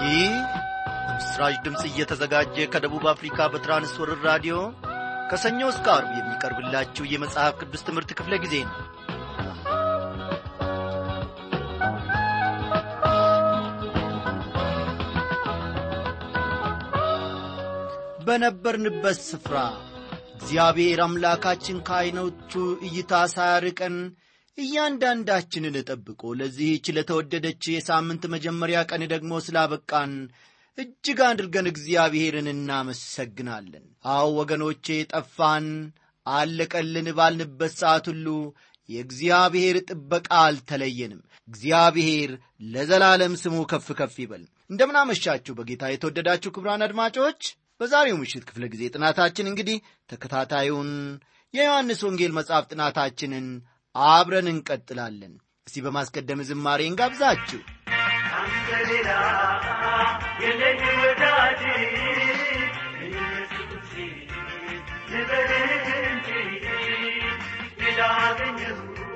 ይህ በምስራች ድምፅ እየተዘጋጀ ከደቡብ አፍሪካ በትራንስወርር ራዲዮ ከሰኞ እስከ አርብ የሚቀርብላችሁ የመጽሐፍ ቅዱስ ትምህርት ክፍለ ጊዜ ነው በነበርንበት ስፍራ እግዚአብሔር አምላካችን ከዐይኖቹ እይታ ሳያርቀን እያንዳንዳችንን ጠብቆ ለዚህች ለተወደደች የሳምንት መጀመሪያ ቀን ደግሞ ስላበቃን እጅግ አድርገን እግዚአብሔርን እናመሰግናለን። አዎ ወገኖቼ፣ ጠፋን አለቀልን ባልንበት ሰዓት ሁሉ የእግዚአብሔር ጥበቃ አልተለየንም። እግዚአብሔር ለዘላለም ስሙ ከፍ ከፍ ይበል። እንደምናመሻችሁ በጌታ የተወደዳችሁ ክቡራን አድማጮች፣ በዛሬው ምሽት ክፍለ ጊዜ ጥናታችን እንግዲህ ተከታታዩን የዮሐንስ ወንጌል መጽሐፍ ጥናታችንን አብረን እንቀጥላለን። እስቲ በማስቀደም ዝማሬ እንጋብዛችሁ። አንተ ሌላ የለኝ ወዳጅ ኢየሱስ ልበልህ እንጂ ላገኘሁ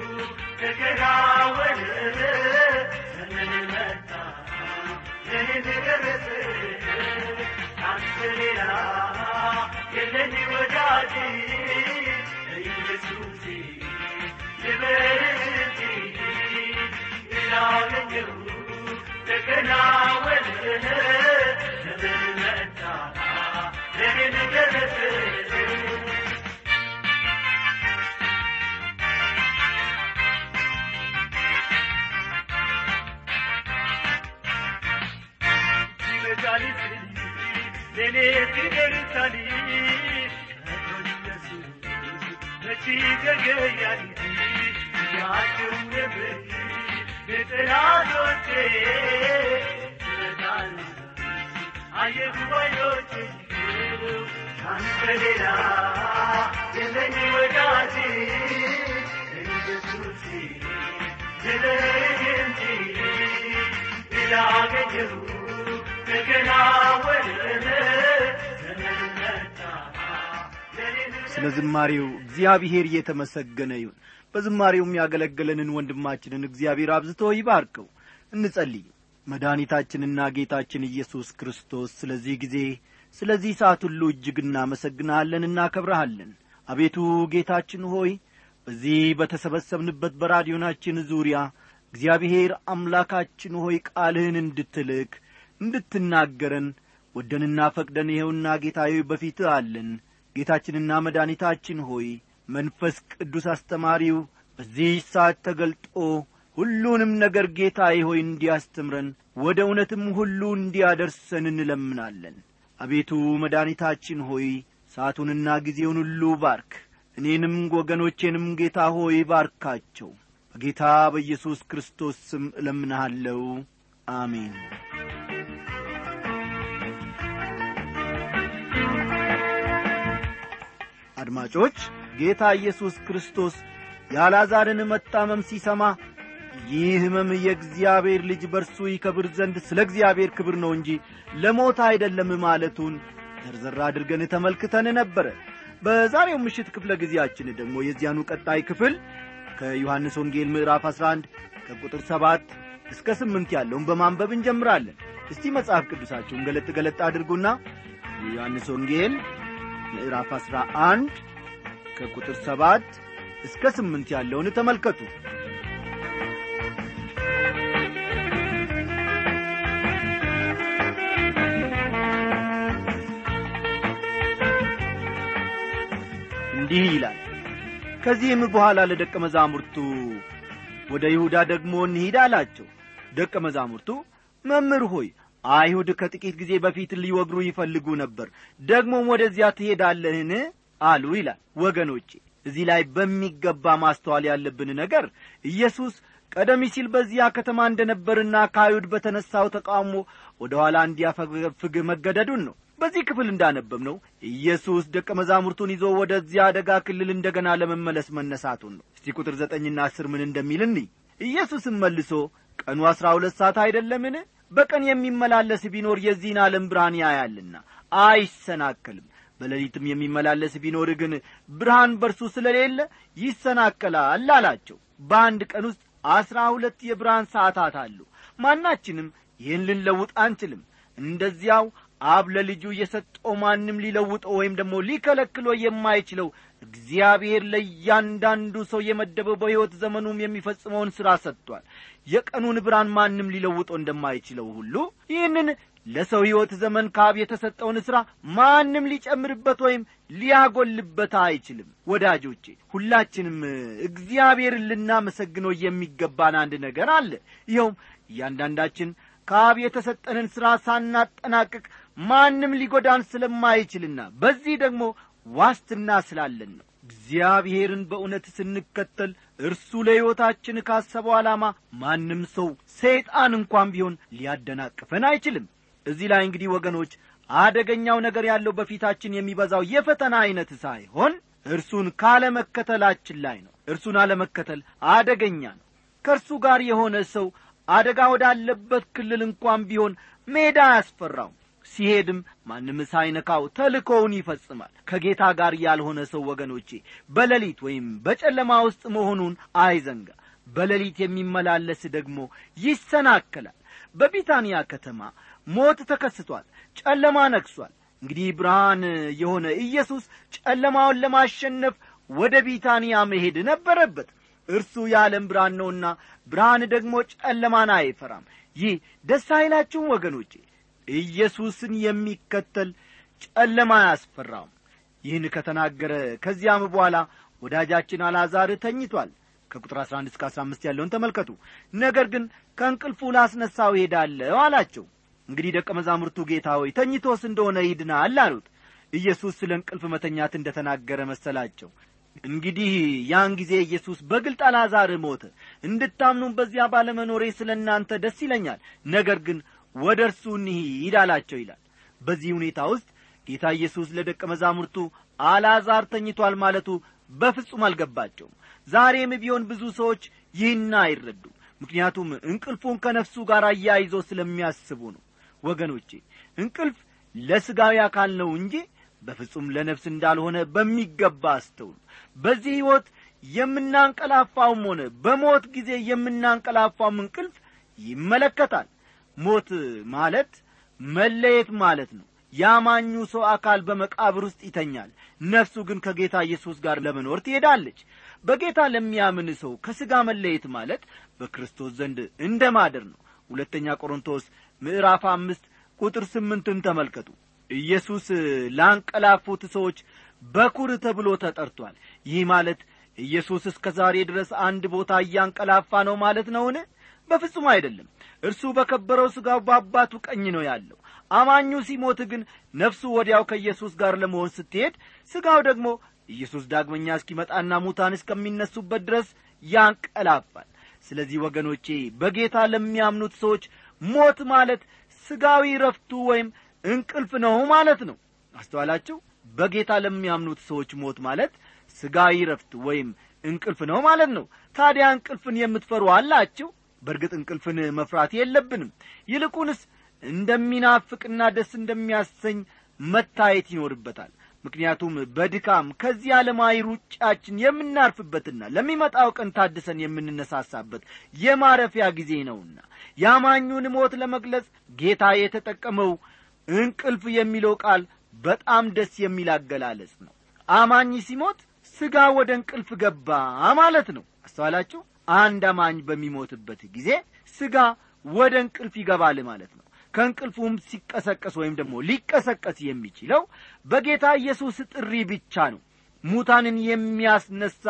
ተከናወነ ዘመን መጣ ለኔ ደረሰ አንተ ሌላ የለኝ ወዳጅ ኢየሱስ ልበልህ እንጂ ላገኘሁ ተከናወነ ዘመን መጣ ለኔ ደረሰ መድኃኒት ለኔ ሲደርሳል መቼ ዘገያል ያቸው ነበር የጠላቶቼ ረዳል አየሁ ባዮቼ አንተ ሌላ የለኝ ወዳጅ ኢየሱስ ልለህ እንጂ ላገኘሁ ስለ ዝማሬው እግዚአብሔር እየተመሰገነ ይሁን። በዝማሬውም ያገለገለንን ወንድማችንን እግዚአብሔር አብዝቶ ይባርከው። እንጸልይ። መድኃኒታችንና ጌታችን ኢየሱስ ክርስቶስ ስለዚህ ጊዜ ስለዚህ ሰዓት ሁሉ እጅግ እናመሰግንሃለን፣ እናከብረሃለን። አቤቱ ጌታችን ሆይ በዚህ በተሰበሰብንበት በራዲዮናችን ዙሪያ እግዚአብሔር አምላካችን ሆይ ቃልህን እንድትልክ እንድትናገረን ወደንና ፈቅደን ይኸውና ጌታዬ በፊትህ አለን። ጌታችንና መድኃኒታችን ሆይ መንፈስ ቅዱስ አስተማሪው በዚህ ሰዓት ተገልጦ ሁሉንም ነገር ጌታዬ ሆይ እንዲያስተምረን ወደ እውነትም ሁሉ እንዲያደርሰን እንለምናለን። አቤቱ መድኃኒታችን ሆይ ሰዓቱንና ጊዜውን ሁሉ ባርክ። እኔንም ወገኖቼንም ጌታ ሆይ ባርካቸው። በጌታ በኢየሱስ ክርስቶስ ስም እለምንሃለሁ። አሜን። አድማጮች ጌታ ኢየሱስ ክርስቶስ የአልዓዛርን መታመም ሲሰማ ይህ ሕመም የእግዚአብሔር ልጅ በርሱ ይከብር ዘንድ ስለ እግዚአብሔር ክብር ነው እንጂ ለሞት አይደለም ማለቱን ዘርዘር አድርገን ተመልክተን ነበረ። በዛሬው ምሽት ክፍለ ጊዜያችን ደግሞ የዚያኑ ቀጣይ ክፍል ከዮሐንስ ወንጌል ምዕራፍ 11 ከቁጥር 7 እስከ 8 ያለውን በማንበብ እንጀምራለን። እስቲ መጽሐፍ ቅዱሳችሁን ገለጥ ገለጥ አድርጉና የዮሐንስ ወንጌል ምዕራፍ 11 ከቁጥር 7 እስከ 8 ያለውን ተመልከቱ። እንዲህ ይላል። ከዚህም በኋላ ለደቀ መዛሙርቱ ወደ ይሁዳ ደግሞ እንሂድ አላቸው። ደቀ መዛሙርቱ መምህር ሆይ አይሁድ ከጥቂት ጊዜ በፊት ሊወግሩ ይፈልጉ ነበር፣ ደግሞም ወደዚያ ትሄዳለህን አሉ ይላል። ወገኖቼ እዚህ ላይ በሚገባ ማስተዋል ያለብን ነገር ኢየሱስ ቀደም ሲል በዚያ ከተማ እንደ ነበርና ከአይሁድ በተነሳው ተቃውሞ ወደ ኋላ እንዲያፈገፍግ መገደዱን ነው። በዚህ ክፍል እንዳነበብ ነው ኢየሱስ ደቀ መዛሙርቱን ይዞ ወደዚያ አደጋ ክልል እንደገና ለመመለስ መነሳቱን ነው። እስቲ ቁጥር ዘጠኝና አስር ምን እንደሚል እንይ። ኢየሱስም መልሶ ቀኑ አሥራ ሁለት ሰዓት አይደለምን? በቀን የሚመላለስ ቢኖር የዚህን ዓለም ብርሃን ያያልና አይሰናከልም። በሌሊትም የሚመላለስ ቢኖር ግን ብርሃን በርሱ ስለሌለ ይሰናከላል አላቸው። በአንድ ቀን ውስጥ አስራ ሁለት የብርሃን ሰዓታት አሉ። ማናችንም ይህን ልንለውጥ አንችልም። እንደዚያው አብ ለልጁ የሰጠው ማንም ሊለውጠው ወይም ደግሞ ሊከለክሎ የማይችለው እግዚአብሔር ለእያንዳንዱ ሰው የመደበው በሕይወት ዘመኑም የሚፈጽመውን ሥራ ሰጥቷል የቀኑን ብርሃን ማንም ሊለውጠው እንደማይችለው ሁሉ ይህንን ለሰው ሕይወት ዘመን ካብ የተሰጠውን ሥራ ማንም ሊጨምርበት ወይም ሊያጐልበት አይችልም ወዳጆቼ ሁላችንም እግዚአብሔርን ልናመሰግነው የሚገባን አንድ ነገር አለ ይኸውም እያንዳንዳችን ካብ የተሰጠንን ሥራ ሳናጠናቅቅ ማንም ሊጐዳን ስለማይችልና በዚህ ደግሞ ዋስትና ስላለን ነው እግዚአብሔርን በእውነት ስንከተል እርሱ ለሕይወታችን ካሰበው ዓላማ ማንም ሰው ሰይጣን እንኳን ቢሆን ሊያደናቅፈን አይችልም እዚህ ላይ እንግዲህ ወገኖች አደገኛው ነገር ያለው በፊታችን የሚበዛው የፈተና ዐይነት ሳይሆን እርሱን ካለመከተላችን ላይ ነው እርሱን አለመከተል አደገኛ ነው ከእርሱ ጋር የሆነ ሰው አደጋ ወዳለበት ክልል እንኳን ቢሆን ሜዳ አያስፈራውም ሲሄድም ማንም ሳይነካው ተልኮውን ይፈጽማል ከጌታ ጋር ያልሆነ ሰው ወገኖቼ በሌሊት ወይም በጨለማ ውስጥ መሆኑን አይዘንጋ በሌሊት የሚመላለስ ደግሞ ይሰናከላል በቢታንያ ከተማ ሞት ተከስቷል ጨለማ ነግሷል እንግዲህ ብርሃን የሆነ ኢየሱስ ጨለማውን ለማሸነፍ ወደ ቢታንያ መሄድ ነበረበት እርሱ የዓለም ብርሃን ነውና ብርሃን ደግሞ ጨለማን አይፈራም ይህ ደስ አይላችሁም ወገኖቼ ኢየሱስን የሚከተል ጨለማ አያስፈራውም ይህን ከተናገረ ከዚያም በኋላ ወዳጃችን አልዓዛር ተኝቷል ከቁጥር 11 እስከ 15 ያለውን ተመልከቱ ነገር ግን ከእንቅልፉ ላስነሳው ሄዳለሁ አላቸው እንግዲህ ደቀ መዛሙርቱ ጌታ ሆይ ተኝቶስ እንደሆነ ይድናል አሉት ኢየሱስ ስለ እንቅልፍ መተኛት እንደ ተናገረ መሰላቸው እንግዲህ ያን ጊዜ ኢየሱስ በግልጥ አልዓዛር ሞተ እንድታምኑም በዚያ ባለመኖሬ ስለ እናንተ ደስ ይለኛል ነገር ግን ወደ እርሱ እንሂድ አላቸው ይላል በዚህ ሁኔታ ውስጥ ጌታ ኢየሱስ ለደቀ መዛሙርቱ አልዓዛር ተኝቷል ማለቱ በፍጹም አልገባቸውም ዛሬም ቢሆን ብዙ ሰዎች ይህን አይረዱ ምክንያቱም እንቅልፉን ከነፍሱ ጋር አያይዞ ስለሚያስቡ ነው ወገኖቼ እንቅልፍ ለሥጋዊ አካል ነው እንጂ በፍጹም ለነፍስ እንዳልሆነ በሚገባ አስተውሉ በዚህ ሕይወት የምናንቀላፋውም ሆነ በሞት ጊዜ የምናንቀላፋውም እንቅልፍ ይመለከታል ሞት ማለት መለየት ማለት ነው ያማኙ ሰው አካል በመቃብር ውስጥ ይተኛል ነፍሱ ግን ከጌታ ኢየሱስ ጋር ለመኖር ትሄዳለች በጌታ ለሚያምን ሰው ከሥጋ መለየት ማለት በክርስቶስ ዘንድ እንደ ማደር ነው ሁለተኛ ቆሮንቶስ ምዕራፍ አምስት ቁጥር ስምንትን ተመልከቱ ኢየሱስ ላንቀላፉት ሰዎች በኩር ተብሎ ተጠርቷል ይህ ማለት ኢየሱስ እስከ ዛሬ ድረስ አንድ ቦታ እያንቀላፋ ነው ማለት ነውን በፍጹም አይደለም እርሱ በከበረው ሥጋው በአባቱ ቀኝ ነው ያለው አማኙ ሲሞት ግን ነፍሱ ወዲያው ከኢየሱስ ጋር ለመሆን ስትሄድ ሥጋው ደግሞ ኢየሱስ ዳግመኛ እስኪመጣና ሙታን እስከሚነሱበት ድረስ ያንቀላፋል ስለዚህ ወገኖቼ በጌታ ለሚያምኑት ሰዎች ሞት ማለት ሥጋዊ ረፍቱ ወይም እንቅልፍ ነው ማለት ነው አስተዋላችሁ በጌታ ለሚያምኑት ሰዎች ሞት ማለት ሥጋዊ ረፍት ወይም እንቅልፍ ነው ማለት ነው ታዲያ እንቅልፍን የምትፈሩ አላችሁ በእርግጥ እንቅልፍን መፍራት የለብንም ይልቁንስ እንደሚናፍቅና ደስ እንደሚያሰኝ መታየት ይኖርበታል ምክንያቱም በድካም ከዚህ ዓለማዊ ሩጫችን የምናርፍበትና ለሚመጣው ቀን ታድሰን የምንነሳሳበት የማረፊያ ጊዜ ነውና ያማኙን ሞት ለመግለጽ ጌታ የተጠቀመው እንቅልፍ የሚለው ቃል በጣም ደስ የሚል አገላለጽ ነው አማኝ ሲሞት ሥጋ ወደ እንቅልፍ ገባ ማለት ነው አስተዋላችሁ አንድ አማኝ በሚሞትበት ጊዜ ሥጋ ወደ እንቅልፍ ይገባል ማለት ነው ከእንቅልፉም ሲቀሰቀስ ወይም ደግሞ ሊቀሰቀስ የሚችለው በጌታ ኢየሱስ ጥሪ ብቻ ነው ሙታንን የሚያስነሳ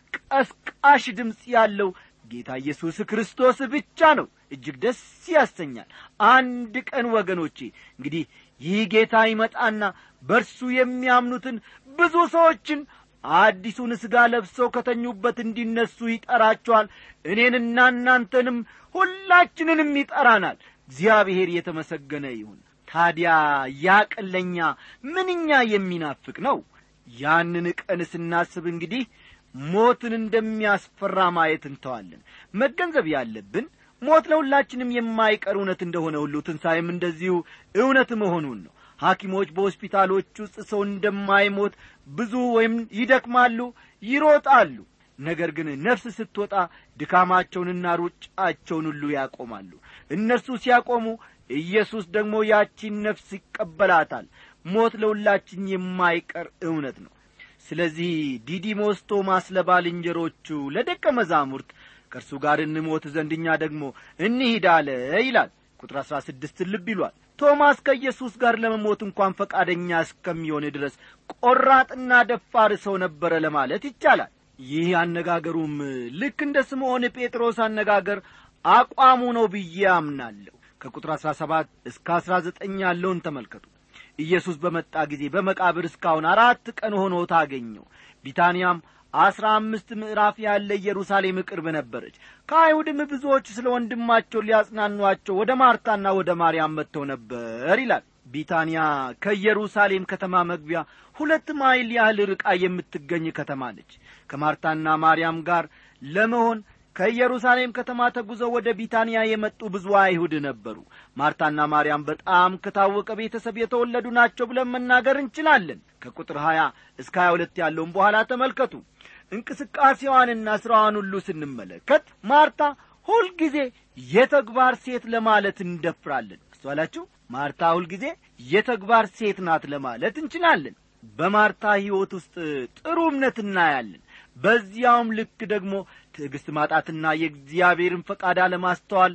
ቀስቃሽ ድምፅ ያለው ጌታ ኢየሱስ ክርስቶስ ብቻ ነው እጅግ ደስ ያሰኛል አንድ ቀን ወገኖቼ እንግዲህ ይህ ጌታ ይመጣና በእርሱ የሚያምኑትን ብዙ ሰዎችን አዲሱን ሥጋ ለብሰው ከተኙበት እንዲነሱ ይጠራቸዋል እኔንና እናንተንም ሁላችንንም ይጠራናል እግዚአብሔር የተመሰገነ ይሁን ታዲያ ያ ቀን ለእኛ ምንኛ የሚናፍቅ ነው ያንን ቀን ስናስብ እንግዲህ ሞትን እንደሚያስፈራ ማየት እንተዋለን መገንዘብ ያለብን ሞት ለሁላችንም የማይቀር እውነት እንደሆነ ሁሉ ትንሣኤም እንደዚሁ እውነት መሆኑን ነው ሐኪሞች በሆስፒታሎች ውስጥ ሰው እንደማይሞት ብዙ ወይም ይደክማሉ ይሮጣሉ ነገር ግን ነፍስ ስትወጣ ድካማቸውንና ሩጫቸውን ሁሉ ያቆማሉ እነርሱ ሲያቆሙ ኢየሱስ ደግሞ ያቺን ነፍስ ይቀበላታል ሞት ለሁላችን የማይቀር እውነት ነው ስለዚህ ዲዲሞስ ቶማስ ለባልንጀሮቹ ለደቀ መዛሙርት ከእርሱ ጋር እንሞት ዘንድ እኛ ደግሞ እንሂድ አለ ይላል ቁጥር አሥራ ስድስት ልብ ይሏል ቶማስ ከኢየሱስ ጋር ለመሞት እንኳን ፈቃደኛ እስከሚሆን ድረስ ቆራጥና ደፋር ሰው ነበረ ለማለት ይቻላል ይህ አነጋገሩም ልክ እንደ ስምዖን ጴጥሮስ አነጋገር አቋሙ ነው ብዬ አምናለሁ ከቁጥር አሥራ ሰባት እስከ አሥራ ዘጠኝ ያለውን ተመልከቱ ኢየሱስ በመጣ ጊዜ በመቃብር እስካሁን አራት ቀን ሆኖ ታገኘው ቢታንያም አስራ አምስት ምዕራፍ ያለ ኢየሩሳሌም ቅርብ ነበረች ከአይሁድም ብዙዎች ስለ ወንድማቸው ሊያጽናኗቸው ወደ ማርታና ወደ ማርያም መጥተው ነበር ይላል ቢታንያ ከኢየሩሳሌም ከተማ መግቢያ ሁለት ማይል ያህል ርቃ የምትገኝ ከተማ ነች ከማርታና ማርያም ጋር ለመሆን ከኢየሩሳሌም ከተማ ተጉዘው ወደ ቢታንያ የመጡ ብዙ አይሁድ ነበሩ ማርታና ማርያም በጣም ከታወቀ ቤተሰብ የተወለዱ ናቸው ብለን መናገር እንችላለን ከቁጥር ሀያ እስከ ሀያ ሁለት ያለውን በኋላ ተመልከቱ እንቅስቃሴዋንና ሥራዋን ሁሉ ስንመለከት ማርታ ሁልጊዜ የተግባር ሴት ለማለት እንደፍራለን አስተዋላችሁ ማርታ ሁልጊዜ የተግባር ሴት ናት ለማለት እንችላለን በማርታ ሕይወት ውስጥ ጥሩ እምነት እናያለን በዚያውም ልክ ደግሞ ትዕግሥት ማጣትና የእግዚአብሔርን ፈቃድ አለማስተዋል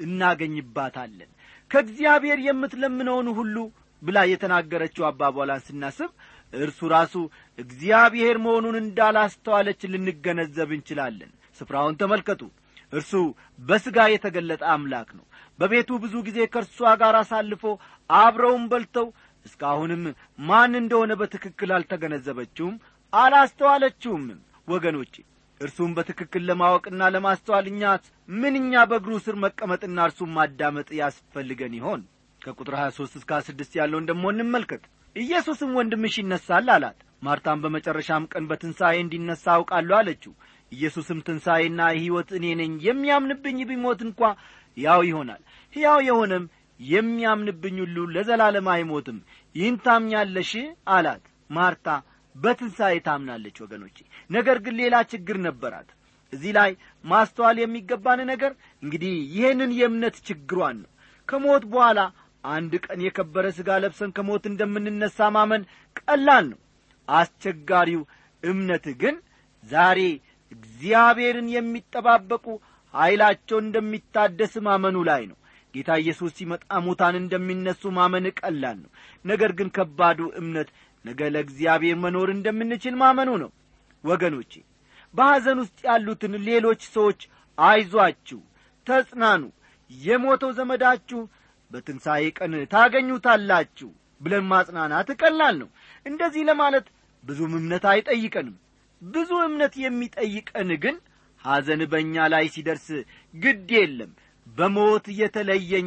እናገኝባታለን ከእግዚአብሔር የምትለምነውን ሁሉ ብላ የተናገረችው አባቧላን ስናስብ እርሱ ራሱ እግዚአብሔር መሆኑን እንዳላስተዋለች ልንገነዘብ እንችላለን ስፍራውን ተመልከቱ እርሱ በሥጋ የተገለጠ አምላክ ነው በቤቱ ብዙ ጊዜ ከእርሷ ጋር አሳልፎ አብረውን በልተው እስካሁንም ማን እንደሆነ በትክክል አልተገነዘበችውም አላስተዋለችውም ወገኖቼ እርሱም በትክክል ለማወቅና ለማስተዋል እኛት ምንኛ በእግሩ ስር መቀመጥና እርሱም ማዳመጥ ያስፈልገን ይሆን ከቁጥር 23 እስከ 26 ያለውን ደሞ እንመልከት ኢየሱስም ወንድምሽ ይነሳል አላት ማርታም በመጨረሻም ቀን በትንሣኤ እንዲነሣ አውቃለሁ አለችው ኢየሱስም ትንሣኤና ሕይወት እኔ ነኝ የሚያምንብኝ ቢሞት እንኳ ሕያው ይሆናል ሕያው የሆነም የሚያምንብኝ ሁሉ ለዘላለም አይሞትም ይህን ታምኛለሽ አላት ማርታ በትንሣኤ ታምናለች ወገኖቼ ነገር ግን ሌላ ችግር ነበራት እዚህ ላይ ማስተዋል የሚገባን ነገር እንግዲህ ይህንን የእምነት ችግሯን ነው ከሞት በኋላ አንድ ቀን የከበረ ሥጋ ለብሰን ከሞት እንደምንነሣ ማመን ቀላል ነው አስቸጋሪው እምነት ግን ዛሬ እግዚአብሔርን የሚጠባበቁ ኀይላቸው እንደሚታደስ ማመኑ ላይ ነው ጌታ ኢየሱስ ሲመጣ ሙታን እንደሚነሱ ማመን ቀላል ነው ነገር ግን ከባዱ እምነት ነገ ለእግዚአብሔር መኖር እንደምንችል ማመኑ ነው ወገኖቼ በሐዘን ውስጥ ያሉትን ሌሎች ሰዎች አይዟችሁ ተጽናኑ የሞተው ዘመዳችሁ በትንሣኤ ቀን ታገኙታላችሁ ብለን ማጽናናት ቀላል ነው እንደዚህ ለማለት ብዙም እምነት አይጠይቀንም ብዙ እምነት የሚጠይቀን ግን ሐዘን በእኛ ላይ ሲደርስ ግድ የለም በሞት የተለየኝ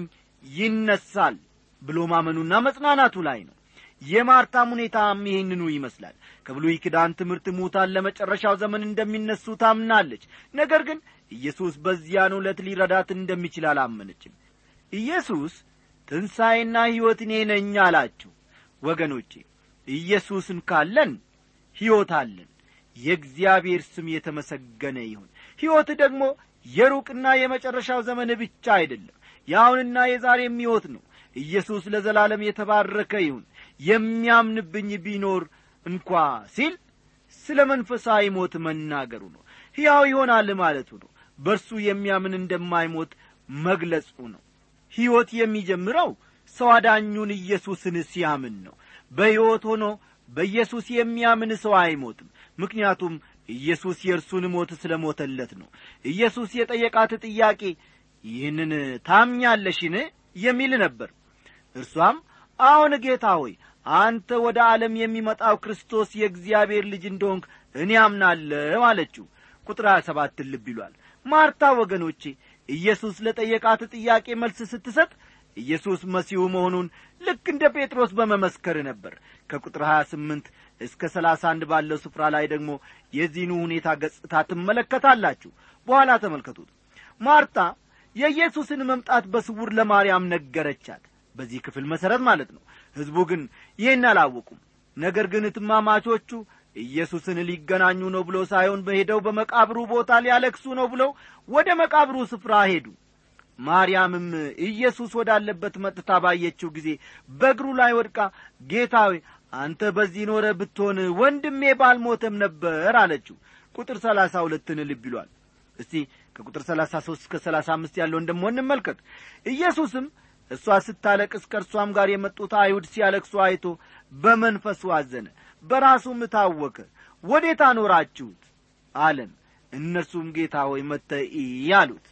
ይነሳል ብሎ ማመኑና መጽናናቱ ላይ ነው የማርታም ሁኔታም ይህንኑ ይመስላል ከብሉይ ኪዳን ትምህርት ሙታን ለመጨረሻው ዘመን እንደሚነሱ ታምናለች ነገር ግን ኢየሱስ በዚያን ዕለት ሊረዳት እንደሚችል አላመነችም ኢየሱስ ትንሣኤና ሕይወት እኔ ነኝ አላችሁ ወገኖቼ ኢየሱስን ካለን ሕይወት አለን የእግዚአብሔር ስም የተመሰገነ ይሁን ሕይወት ደግሞ የሩቅና የመጨረሻው ዘመን ብቻ አይደለም የአሁንና የዛሬም ሕይወት ነው ኢየሱስ ለዘላለም የተባረከ ይሁን የሚያምንብኝ ቢኖር እንኳ ሲል ስለ መንፈሳዊ ሞት መናገሩ ነው ሕያው ይሆናል ማለቱ ነው በእርሱ የሚያምን እንደማይሞት መግለጹ ነው ሕይወት የሚጀምረው ሰው አዳኙን ኢየሱስን ሲያምን ነው በሕይወት ሆኖ በኢየሱስ የሚያምን ሰው አይሞትም ምክንያቱም ኢየሱስ የእርሱን ሞት ስለ ሞተለት ነው ኢየሱስ የጠየቃት ጥያቄ ይህንን ታምኛለሽን የሚል ነበር እርሷም አሁን ጌታ ሆይ አንተ ወደ ዓለም የሚመጣው ክርስቶስ የእግዚአብሔር ልጅ እንደሆንክ እኔ አምናለሁ አለችው ቁጥር ሀያ ሰባትን ልብ ይሏል ማርታ ወገኖቼ ኢየሱስ ለጠየቃት ጥያቄ መልስ ስትሰጥ ኢየሱስ መሲሁ መሆኑን ልክ እንደ ጴጥሮስ በመመስከር ነበር ከቁጥር 28 እስከ 31 ባለው ስፍራ ላይ ደግሞ የዚህኑ ሁኔታ ገጽታ ትመለከታላችሁ በኋላ ተመልከቱት ማርታ የኢየሱስን መምጣት በስውር ለማርያም ነገረቻት በዚህ ክፍል መሠረት ማለት ነው ሕዝቡ ግን ይህን አላወቁም ነገር ግን ትማማቾቹ ኢየሱስን ሊገናኙ ነው ብሎ ሳይሆን በሄደው በመቃብሩ ቦታ ሊያለክሱ ነው ብለው ወደ መቃብሩ ስፍራ ሄዱ ማርያምም ኢየሱስ ወዳለበት መጥታ ባየችው ጊዜ በእግሩ ላይ ወድቃ ጌታ ሆይ አንተ በዚህ ኖረ ብትሆን ወንድሜ ባልሞተም ነበር አለችው ቁጥር ሰላሳ ሁለትን ልብ ይሏል እስቲ ከቁጥር ሰላሳ ሦስት እስከ ሰላሳ አምስት ያለውን ደሞ እንመልከት ኢየሱስም እሷ ስታለቅስ ከእርሷም ጋር የመጡት አይሁድ ሲያለቅሱ አይቶ በመንፈሱ አዘነ በራሱም ታወከ ወዴት አኖራችሁት አለም እነርሱም ጌታ ሆይ መጥተህ እይ አሉት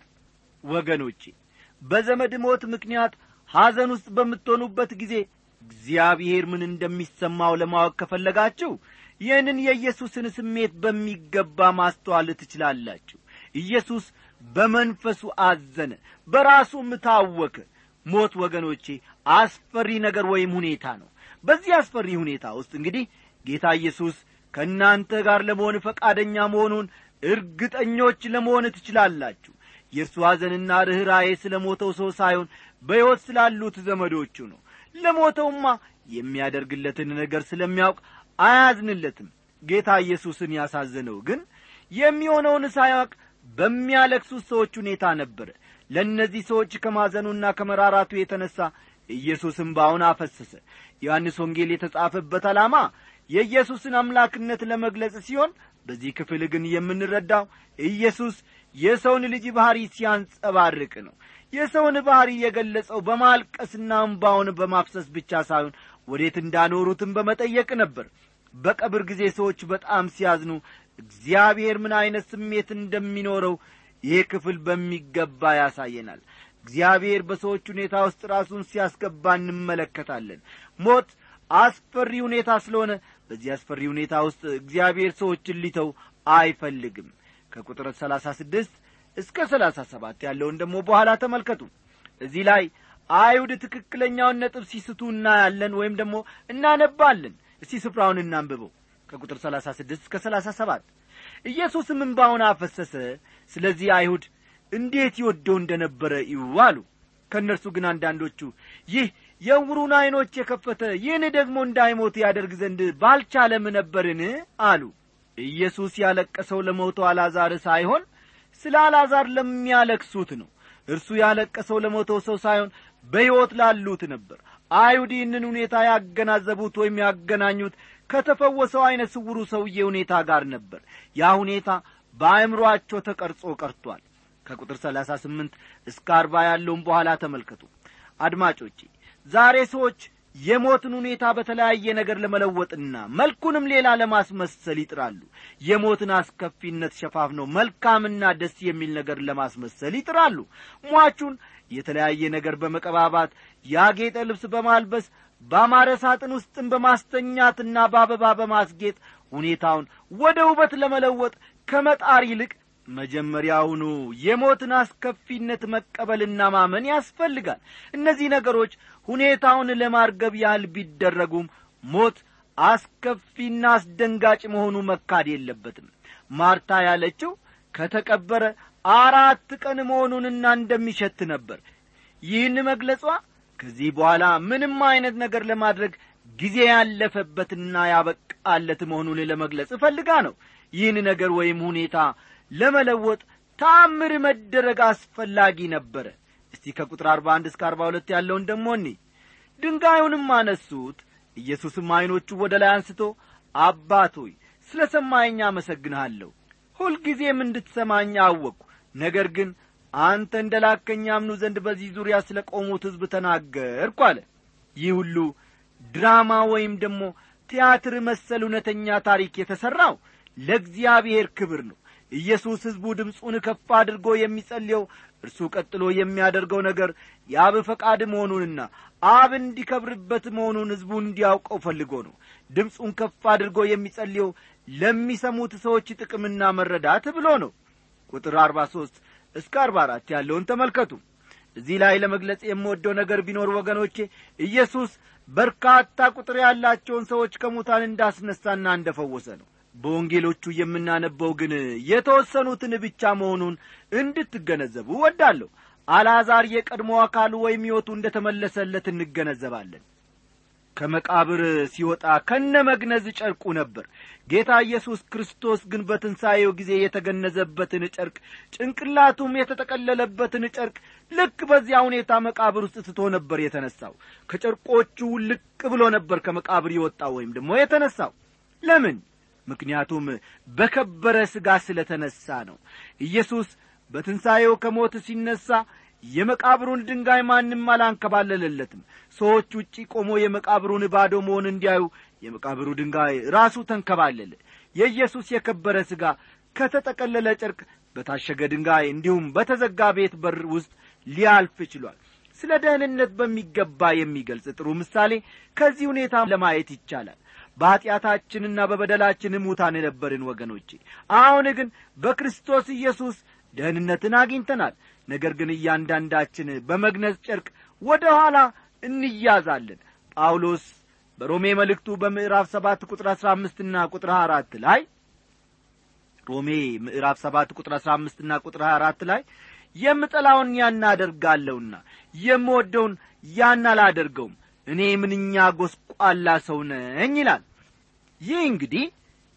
ወገኖቼ በዘመድ ሞት ምክንያት ሐዘን ውስጥ በምትሆኑበት ጊዜ እግዚአብሔር ምን እንደሚሰማው ለማወቅ ከፈለጋችሁ ይህንን የኢየሱስን ስሜት በሚገባ ማስተዋል ትችላላችሁ ኢየሱስ በመንፈሱ አዘነ በራሱም ታወከ ሞት ወገኖቼ አስፈሪ ነገር ወይም ሁኔታ ነው በዚህ አስፈሪ ሁኔታ ውስጥ እንግዲህ ጌታ ኢየሱስ ከእናንተ ጋር ለመሆን ፈቃደኛ መሆኑን እርግጠኞች ለመሆን ትችላላችሁ የእርሱ ሐዘንና ርኅራዬ ስለ ሞተው ሰው ሳይሆን በሕይወት ስላሉት ዘመዶቹ ነው ለሞተውማ የሚያደርግለትን ነገር ስለሚያውቅ አያዝንለትም ጌታ ኢየሱስን ያሳዘነው ግን የሚሆነውን ሳያውቅ በሚያለቅሱት ሰዎች ሁኔታ ነበረ ለእነዚህ ሰዎች ከማዘኑና ከመራራቱ የተነሣ ኢየሱስ እምባውን አፈሰሰ ዮሐንስ ወንጌል የተጻፈበት ዓላማ የኢየሱስን አምላክነት ለመግለጽ ሲሆን በዚህ ክፍል ግን የምንረዳው ኢየሱስ የሰውን ልጅ ባሕሪ ሲያንጸባርቅ ነው የሰውን ባሕሪ የገለጸው በማልቀስና እምባውን በማፍሰስ ብቻ ሳይሆን ወዴት እንዳኖሩትም በመጠየቅ ነበር በቀብር ጊዜ ሰዎች በጣም ሲያዝኑ እግዚአብሔር ምን ዐይነት ስሜት እንደሚኖረው ይህ ክፍል በሚገባ ያሳየናል እግዚአብሔር በሰዎች ሁኔታ ውስጥ ራሱን ሲያስገባ እንመለከታለን ሞት አስፈሪ ሁኔታ ስለሆነ በዚህ አስፈሪ ሁኔታ ውስጥ እግዚአብሔር ሰዎችን ሊተው አይፈልግም ከቁጥር ሰላሳ ስድስት እስከ ሰላሳ ሰባት ያለውን ደግሞ በኋላ ተመልከቱ እዚህ ላይ አይሁድ ትክክለኛውን ነጥብ ሲስቱ እናያለን ወይም ደግሞ እናነባለን እስቲ ስፍራውን እናንብበው ከቁጥር ሰላሳ ስድስት እስከ ሰላሳ ሰባት ኢየሱስም እምባውን አፈሰሰ ስለዚህ አይሁድ እንዴት ይወደው እንደ ነበረ እዩ አሉ ከእነርሱ ግን አንዳንዶቹ ይህ የዕውሩን ዐይኖች የከፈተ ይህን ደግሞ እንዳይሞት ያደርግ ዘንድ ባልቻለም ነበርን አሉ ኢየሱስ ያለቀሰው ለሞተው አልዓዛር ሳይሆን ስለ አልዓዛር ለሚያለቅሱት ነው እርሱ ያለቀሰው ለሞተው ሰው ሳይሆን በሕይወት ላሉት ነበር አይሁድ ይህንን ሁኔታ ያገናዘቡት ወይም ያገናኙት ከተፈወሰው ዐይነ ስውሩ ሰውዬ ሁኔታ ጋር ነበር ያ ሁኔታ በአእምሮአቸው ተቀርጾ ቀርቷል ከቁጥር ሰላሳ ስምንት እስከ አርባ ያለውን በኋላ ተመልከቱ አድማጮቼ ዛሬ ሰዎች የሞትን ሁኔታ በተለያየ ነገር ለመለወጥና መልኩንም ሌላ ለማስመሰል ይጥራሉ የሞትን አስከፊነት ሸፋፍነው መልካምና ደስ የሚል ነገር ለማስመሰል ይጥራሉ ሟቹን የተለያየ ነገር በመቀባባት ያጌጠ ልብስ በማልበስ በአማረ ሳጥን ውስጥም በማስተኛትና በአበባ በማስጌጥ ሁኔታውን ወደ ውበት ለመለወጥ ከመጣር ይልቅ መጀመሪያውኑ የሞትን አስከፊነት መቀበልና ማመን ያስፈልጋል እነዚህ ነገሮች ሁኔታውን ለማርገብ ያህል ቢደረጉም ሞት አስከፊና አስደንጋጭ መሆኑ መካድ የለበትም ማርታ ያለችው ከተቀበረ አራት ቀን መሆኑንና እንደሚሸት ነበር ይህን መግለጿ ከዚህ በኋላ ምንም አይነት ነገር ለማድረግ ጊዜ ያለፈበትና ያበቃለት መሆኑን ለመግለጽ እፈልጋ ነው ይህን ነገር ወይም ሁኔታ ለመለወጥ ታምር መደረግ አስፈላጊ ነበረ እስቲ ከቁጥር አርባ አንድ እስከ አርባ ሁለት ያለውን ደሞ እኒ ድንጋዩንም አነሱት ኢየሱስም ዐይኖቹ ወደ ላይ አንስቶ አባት ሆይ ስለ ሰማኸኝ አመሰግንሃለሁ ሁልጊዜም እንድትሰማኝ አወቅሁ ነገር ግን አንተ እንደ ላከኝ ያምኑ ዘንድ በዚህ ዙሪያ ስለ ቆሙት ሕዝብ ተናገርኩ አለ ይህ ሁሉ ድራማ ወይም ደግሞ ቲያትር መሰል እውነተኛ ታሪክ የተሠራው ለእግዚአብሔር ክብር ነው ኢየሱስ ሕዝቡ ድምፁን ከፍ አድርጎ የሚጸልየው እርሱ ቀጥሎ የሚያደርገው ነገር የአብ ፈቃድ መሆኑንና አብ እንዲከብርበት መሆኑን ሕዝቡ እንዲያውቀው ፈልጎ ነው ድምፁን ከፍ አድርጎ የሚጸልየው ለሚሰሙት ሰዎች ጥቅምና መረዳት ብሎ ነው ቁጥር አርባ ሦስት እስከ አርባ አራት ያለውን ተመልከቱ እዚህ ላይ ለመግለጽ የምወደው ነገር ቢኖር ወገኖቼ ኢየሱስ በርካታ ቁጥር ያላቸውን ሰዎች ከሙታን እንዳስነሳና እንደፈወሰ ነው በወንጌሎቹ የምናነበው ግን የተወሰኑትን ብቻ መሆኑን እንድትገነዘቡ ወዳለሁ አልዓዛር የቀድሞ አካሉ ወይም ሕይወቱ እንደ ተመለሰለት እንገነዘባለን ከመቃብር ሲወጣ ከነ መግነዝ ጨርቁ ነበር ጌታ ኢየሱስ ክርስቶስ ግን በትንሣኤው ጊዜ የተገነዘበትን ጨርቅ ጭንቅላቱም የተጠቀለለበትን ጨርቅ ልክ በዚያ ሁኔታ መቃብር ውስጥ ትቶ ነበር የተነሳው ከጨርቆቹ ልቅ ብሎ ነበር ከመቃብር የወጣው ወይም ደግሞ የተነሳው ለምን ምክንያቱም በከበረ ሥጋ ስለ ተነሣ ነው ኢየሱስ በትንሣኤው ከሞት ሲነሣ የመቃብሩን ድንጋይ ማንም አላንከባለለለትም ሰዎች ውጪ ቆሞ የመቃብሩን ባዶ መሆን እንዲያዩ የመቃብሩ ድንጋይ ራሱ ተንከባለለ የኢየሱስ የከበረ ሥጋ ከተጠቀለለ ጨርቅ በታሸገ ድንጋይ እንዲሁም በተዘጋ ቤት በር ውስጥ ሊያልፍ ችሏል ስለ ደህንነት በሚገባ የሚገልጽ ጥሩ ምሳሌ ከዚህ ሁኔታ ለማየት ይቻላል በኀጢአታችንና በበደላችን ሙታን የነበርን ወገኖቼ አሁን ግን በክርስቶስ ኢየሱስ ደህንነትን አግኝተናል ነገር ግን እያንዳንዳችን በመግነዝ ጨርቅ ወደ ኋላ እንያዛለን ጳውሎስ በሮሜ መልእክቱ በምዕራፍ ሰባት ቁጥር አሥራ አምስትና ቁጥር ሀያ አራት ላይ ሮሜ ምዕራፍ ሰባት ቁጥር አሥራ አምስትና ቁጥር ሀያ አራት ላይ የምጠላውን ያን አደርጋለሁና የምወደውን ያን አላደርገውም እኔ ምንኛ ጐስቋላ ሰው ነኝ ይላል ይህ እንግዲህ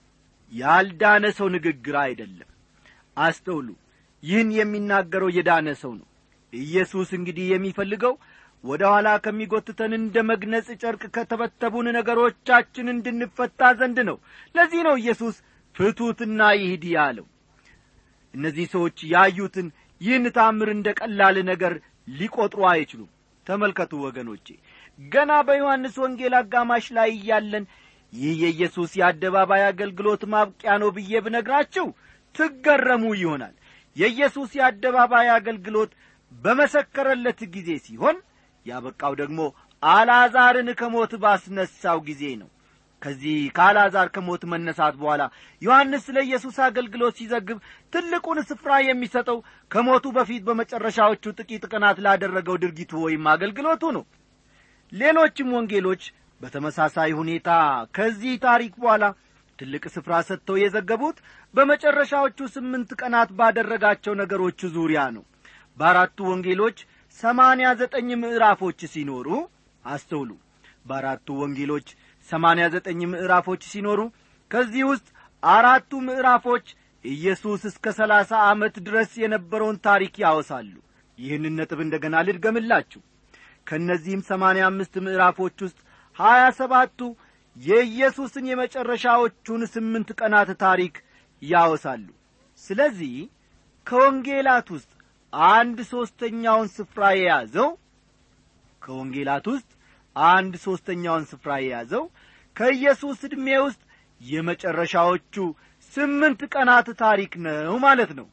ያልዳነ ሰው ንግግር አይደለም አስተውሉ ይህን የሚናገረው የዳነ ሰው ነው ኢየሱስ እንግዲህ የሚፈልገው ወደ ኋላ ከሚጐትተን እንደ መግነጽ ጨርቅ ከተበተቡን ነገሮቻችን እንድንፈታ ዘንድ ነው ለዚህ ነው ኢየሱስ ፍቱትና ይሂድ ያለው እነዚህ ሰዎች ያዩትን ይህን ታምር እንደ ቀላል ነገር ሊቈጥሩ አይችሉም ተመልከቱ ወገኖቼ ገና በዮሐንስ ወንጌል አጋማሽ ላይ እያለን ይህ የኢየሱስ የአደባባይ አገልግሎት ማብቂያ ነው ብዬ ብነግራችሁ ትገረሙ ይሆናል የኢየሱስ የአደባባይ አገልግሎት በመሰከረለት ጊዜ ሲሆን ያበቃው ደግሞ አልዓዛርን ከሞት ባስነሳው ጊዜ ነው ከዚህ ከአልዓዛር ከሞት መነሳት በኋላ ዮሐንስ ስለ ኢየሱስ አገልግሎት ሲዘግብ ትልቁን ስፍራ የሚሰጠው ከሞቱ በፊት በመጨረሻዎቹ ጥቂት ቀናት ላደረገው ድርጊቱ ወይም አገልግሎቱ ነው ሌሎችም ወንጌሎች በተመሳሳይ ሁኔታ ከዚህ ታሪክ በኋላ ትልቅ ስፍራ ሰጥተው የዘገቡት በመጨረሻዎቹ ስምንት ቀናት ባደረጋቸው ነገሮች ዙሪያ ነው በአራቱ ወንጌሎች ሰማንያ ዘጠኝ ምዕራፎች ሲኖሩ አስተውሉ በአራቱ ወንጌሎች ሰማንያ ዘጠኝ ምዕራፎች ሲኖሩ ከዚህ ውስጥ አራቱ ምዕራፎች ኢየሱስ እስከ ሰላሳ ዓመት ድረስ የነበረውን ታሪክ ያወሳሉ ይህንን ነጥብ እንደ ገና ልድገምላችሁ ከእነዚህም ሰማንያ አምስት ምዕራፎች ውስጥ ሀያ ሰባቱ የኢየሱስን የመጨረሻዎቹን ስምንት ቀናት ታሪክ ያወሳሉ ስለዚህ ከወንጌላት ውስጥ አንድ ሦስተኛውን ስፍራ የያዘው ከወንጌላት ውስጥ አንድ ሦስተኛውን ስፍራ የያዘው ከኢየሱስ ዕድሜ ውስጥ የመጨረሻዎቹ ስምንት ቀናት ታሪክ ነው ማለት ነው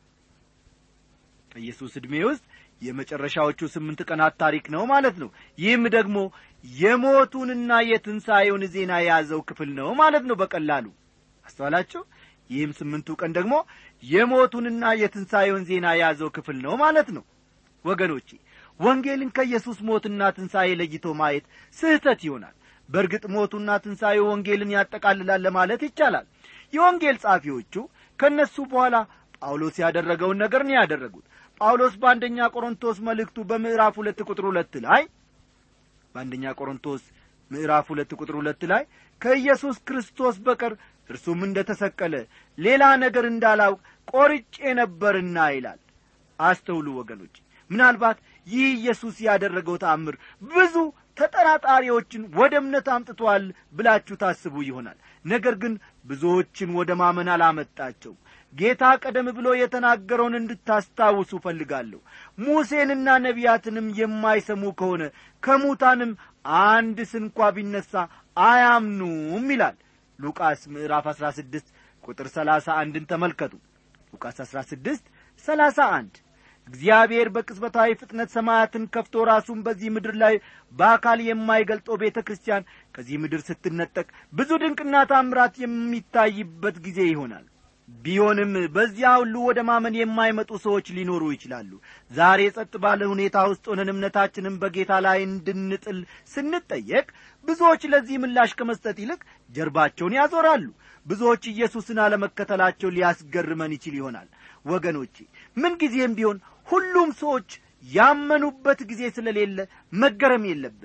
ከኢየሱስ ዕድሜ ውስጥ የመጨረሻዎቹ ስምንት ቀናት ታሪክ ነው ማለት ነው ይህም ደግሞ የሞቱንና የትንሣኤውን ዜና የያዘው ክፍል ነው ማለት ነው በቀላሉ አስተዋላችሁ ይህም ስምንቱ ቀን ደግሞ የሞቱንና የትንሣኤውን ዜና የያዘው ክፍል ነው ማለት ነው ወገኖቼ ወንጌልን ከኢየሱስ ሞትና ትንሣኤ ለይቶ ማየት ስህተት ይሆናል በእርግጥ ሞቱና ትንሣኤው ወንጌልን ያጠቃልላል ለማለት ይቻላል የወንጌል ጻፊዎቹ ከእነሱ በኋላ ጳውሎስ ያደረገውን ነገር ነው ያደረጉት ጳውሎስ በአንደኛ ቆሮንቶስ መልእክቱ በምዕራፍ ሁለት ቁጥር ሁለት ላይ በአንደኛ ቆሮንቶስ ምዕራፍ ሁለት ቁጥር ሁለት ላይ ከኢየሱስ ክርስቶስ በቀር እርሱም እንደ ተሰቀለ ሌላ ነገር እንዳላውቅ ቆርጬ ነበርና ይላል አስተውሉ ወገኖች ምናልባት ይህ ኢየሱስ ያደረገው ተአምር ብዙ ተጠራጣሪዎችን ወደ እምነት አምጥቷል ብላችሁ ታስቡ ይሆናል ነገር ግን ብዙዎችን ወደ ማመን አላመጣቸው ጌታ ቀደም ብሎ የተናገረውን እንድታስታውሱ እፈልጋለሁ ሙሴንና ነቢያትንም የማይሰሙ ከሆነ ከሙታንም አንድ ስንኳ ቢነሣ አያምኑም ይላል ሉቃስ ምዕራፍ አሥራ ስድስት ቁጥር ሰላሳ አንድን ተመልከቱ ሉቃስ አሥራ ስድስት ሰላሳ አንድ እግዚአብሔር በቅጽበታዊ ፍጥነት ሰማያትን ከፍቶ ራሱን በዚህ ምድር ላይ በአካል የማይገልጠው ቤተ ክርስቲያን ከዚህ ምድር ስትነጠቅ ብዙ ድንቅና ታምራት የሚታይበት ጊዜ ይሆናል ቢሆንም በዚያ ሁሉ ወደ ማመን የማይመጡ ሰዎች ሊኖሩ ይችላሉ ዛሬ ጸጥ ባለ ሁኔታ ውስጥ ሆነን እምነታችንን በጌታ ላይ እንድንጥል ስንጠየቅ ብዙዎች ለዚህ ምላሽ ከመስጠት ይልቅ ጀርባቸውን ያዞራሉ ብዙዎች ኢየሱስን አለመከተላቸው ሊያስገርመን ይችል ይሆናል ወገኖቼ ምንጊዜም ቢሆን ሁሉም ሰዎች ያመኑበት ጊዜ ስለሌለ መገረም የለብንም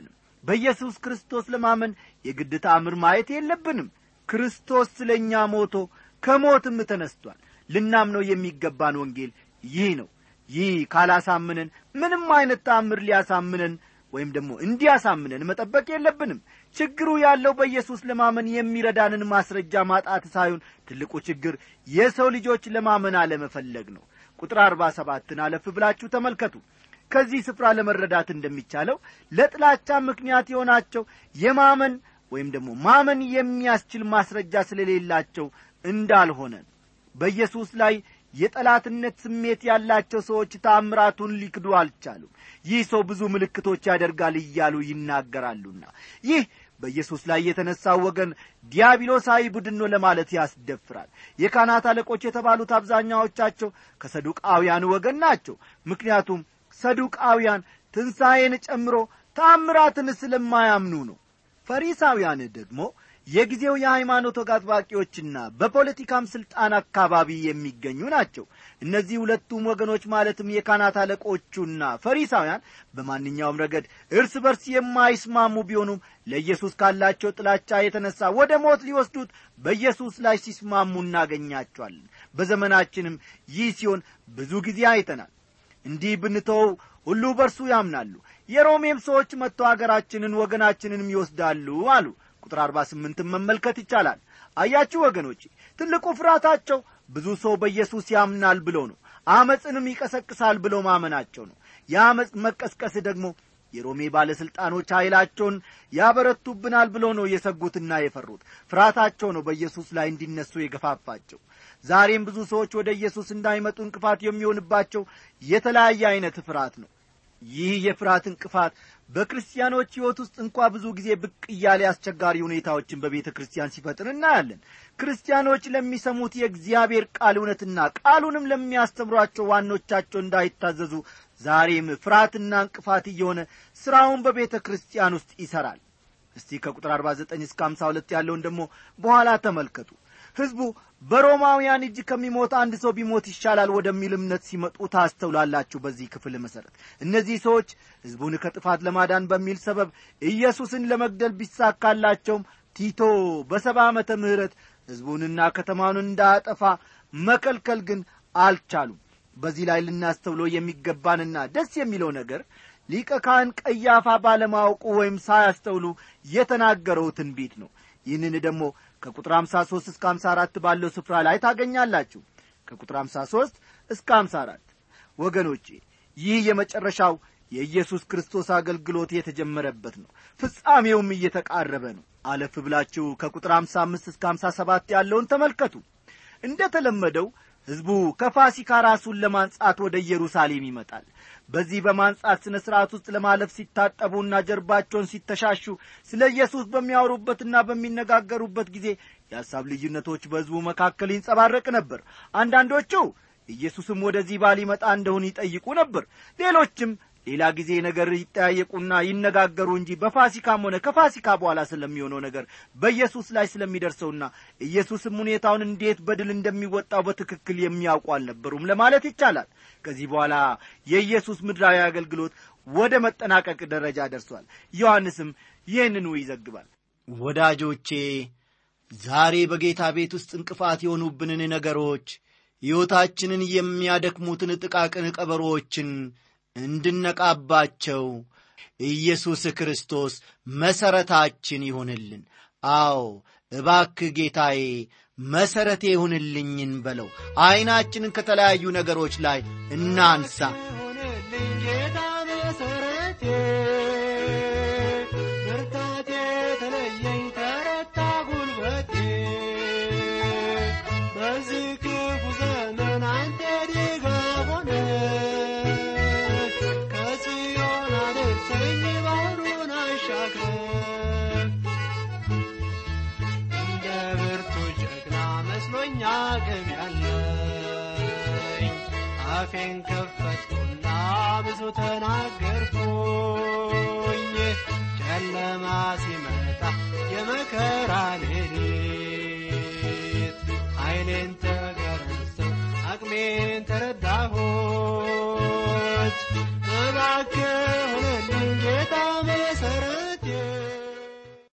በኢየሱስ ክርስቶስ ለማመን የግድ ተአምር ማየት የለብንም ክርስቶስ ስለ እኛ ሞቶ ከሞትም ተነስቷል ልናምነው የሚገባን ወንጌል ይህ ነው ይህ ካላሳምነን ምንም አይነት ተአምር ሊያሳምነን ወይም ደግሞ እንዲያሳምነን መጠበቅ የለብንም ችግሩ ያለው በኢየሱስ ለማመን የሚረዳንን ማስረጃ ማጣት ሳይሆን ትልቁ ችግር የሰው ልጆች ለማመን አለመፈለግ ነው ቁጥር አርባ ሰባትን አለፍ ብላችሁ ተመልከቱ ከዚህ ስፍራ ለመረዳት እንደሚቻለው ለጥላቻ ምክንያት የሆናቸው የማመን ወይም ደግሞ ማመን የሚያስችል ማስረጃ ስለሌላቸው እንዳልሆነ በኢየሱስ ላይ የጠላትነት ስሜት ያላቸው ሰዎች ታምራቱን ሊክዱ አልቻሉም ይህ ሰው ብዙ ምልክቶች ያደርጋል እያሉ ይናገራሉና ይህ በኢየሱስ ላይ የተነሳው ወገን ዲያብሎሳዊ ቡድን ነው ለማለት ያስደፍራል የካህናት አለቆች የተባሉት አብዛኛዎቻቸው ከሰዱቃውያን ወገን ናቸው ምክንያቱም ሰዱቃውያን ትንሣኤን ጨምሮ ታምራትን ስለማያምኑ ነው ፈሪሳውያን ደግሞ የጊዜው የሃይማኖት ወግ አጥባቂዎችና በፖለቲካም ሥልጣን አካባቢ የሚገኙ ናቸው እነዚህ ሁለቱም ወገኖች ማለትም የካህናት አለቆቹና ፈሪሳውያን በማንኛውም ረገድ እርስ በርስ የማይስማሙ ቢሆኑም ለኢየሱስ ካላቸው ጥላቻ የተነሳ ወደ ሞት ሊወስዱት በኢየሱስ ላይ ሲስማሙ እናገኛቸዋለን በዘመናችንም ይህ ሲሆን ብዙ ጊዜ አይተናል እንዲህ ብንተወው ሁሉ በርሱ ያምናሉ የሮሜም ሰዎች መጥተው አገራችንን ወገናችንንም ይወስዳሉ አሉ ቁጥር አርባ ስምንትን መመልከት ይቻላል አያችሁ ወገኖቼ ትልቁ ፍርሃታቸው ብዙ ሰው በኢየሱስ ያምናል ብሎ ነው አመፅንም ይቀሰቅሳል ብሎ ማመናቸው ነው የአመፅ መቀስቀስ ደግሞ የሮሜ ባለሥልጣኖች ኃይላቸውን ያበረቱብናል ብሎ ነው የሰጉትና የፈሩት ፍርሃታቸው ነው በኢየሱስ ላይ እንዲነሱ የገፋፋቸው ዛሬም ብዙ ሰዎች ወደ ኢየሱስ እንዳይመጡ እንቅፋት የሚሆንባቸው የተለያየ ዐይነት ፍርሃት ነው ይህ የፍርሃት እንቅፋት በክርስቲያኖች ሕይወት ውስጥ እንኳ ብዙ ጊዜ ብቅ እያለ አስቸጋሪ ሁኔታዎችን በቤተ ክርስቲያን ሲፈጥር እናያለን ክርስቲያኖች ለሚሰሙት የእግዚአብሔር ቃል እውነትና ቃሉንም ለሚያስተምሯቸው ዋኖቻቸው እንዳይታዘዙ ዛሬም ፍርሃትና እንቅፋት እየሆነ ሥራውን በቤተ ክርስቲያን ውስጥ ይሠራል እስቲ ከቁጥር 49 እስከ 52 ያለውን ደግሞ በኋላ ተመልከቱ ሕዝቡ በሮማውያን እጅ ከሚሞት አንድ ሰው ቢሞት ይሻላል ወደሚል እምነት ሲመጡ ታስተውላላችሁ በዚህ ክፍል መሠረት እነዚህ ሰዎች ሕዝቡን ከጥፋት ለማዳን በሚል ሰበብ ኢየሱስን ለመግደል ቢሳካላቸውም ቲቶ በሰባ ዓመተ ምሕረት ሕዝቡንና ከተማውን እንዳያጠፋ መከልከል ግን አልቻሉም በዚህ ላይ ልናስተውለው የሚገባንና ደስ የሚለው ነገር ሊቀ ካህን ቀያፋ ባለማወቁ ወይም ሳያስተውሉ የተናገረው ትንቢት ነው ይህንን ደግሞ ከቁጥር 53 እስከ 54 ባለው ስፍራ ላይ ታገኛላችሁ ከቁጥር 53 እስከ 54 ወገኖቼ ይህ የመጨረሻው የኢየሱስ ክርስቶስ አገልግሎት የተጀመረበት ነው ፍጻሜውም እየተቃረበ ነው አለፍ ብላችሁ ከቁጥር 55 እስከ 57 ያለውን ተመልከቱ እንደ ተለመደው ሕዝቡ ከፋሲካ ራሱን ለማንጻት ወደ ኢየሩሳሌም ይመጣል በዚህ በማንጻት ሥነ ሥርዓት ውስጥ ለማለፍ ሲታጠቡና ጀርባቸውን ሲተሻሹ ስለ ኢየሱስ በሚያወሩበትና በሚነጋገሩበት ጊዜ የሐሳብ ልዩነቶች በሕዝቡ መካከል ይንጸባረቅ ነበር አንዳንዶቹ ኢየሱስም ወደዚህ ባል ይመጣ እንደሆን ይጠይቁ ነበር ሌሎችም ሌላ ጊዜ ነገር ይጠያየቁና ይነጋገሩ እንጂ በፋሲካም ሆነ ከፋሲካ በኋላ ስለሚሆነው ነገር በኢየሱስ ላይ ስለሚደርሰውና ኢየሱስም ሁኔታውን እንዴት በድል እንደሚወጣው በትክክል የሚያውቁ አልነበሩም ለማለት ይቻላል ከዚህ በኋላ የኢየሱስ ምድራዊ አገልግሎት ወደ መጠናቀቅ ደረጃ ደርሷል ዮሐንስም ይህንኑ ይዘግባል ወዳጆቼ ዛሬ በጌታ ቤት ውስጥ እንቅፋት የሆኑብንን ነገሮች ሕይወታችንን የሚያደክሙትን ጥቃቅን ቀበሮዎችን እንድነቃባቸው ኢየሱስ ክርስቶስ መሠረታችን ይሁንልን አዎ እባክ ጌታዬ መሠረቴ ይሁንልኝን በለው ዐይናችንን ከተለያዩ ነገሮች ላይ እናንሳ ይሁንልኝ ጌታ መሠረቴ ብርታቴ ተለየኝ ተረታ ጉልበቴ በዚህ ክፉ ዘመን አንተ ድጋፍ ሆነ ከጽዮን አድርሰኝ ባህሩን አሻግረን እንደ ብርቱ ጀግና መስሎኛ አቅም ያለኝ አፌን ከፈትኩና ብዙ ተናገርኩኝ ጨለማ ሲመጣ የመከራ ሌሊት ኃይሌን ተገረሰው አቅሜን ተረዳሁት እባክህ ሆነልኝ ጌታ መሠረቴ ወዳጄ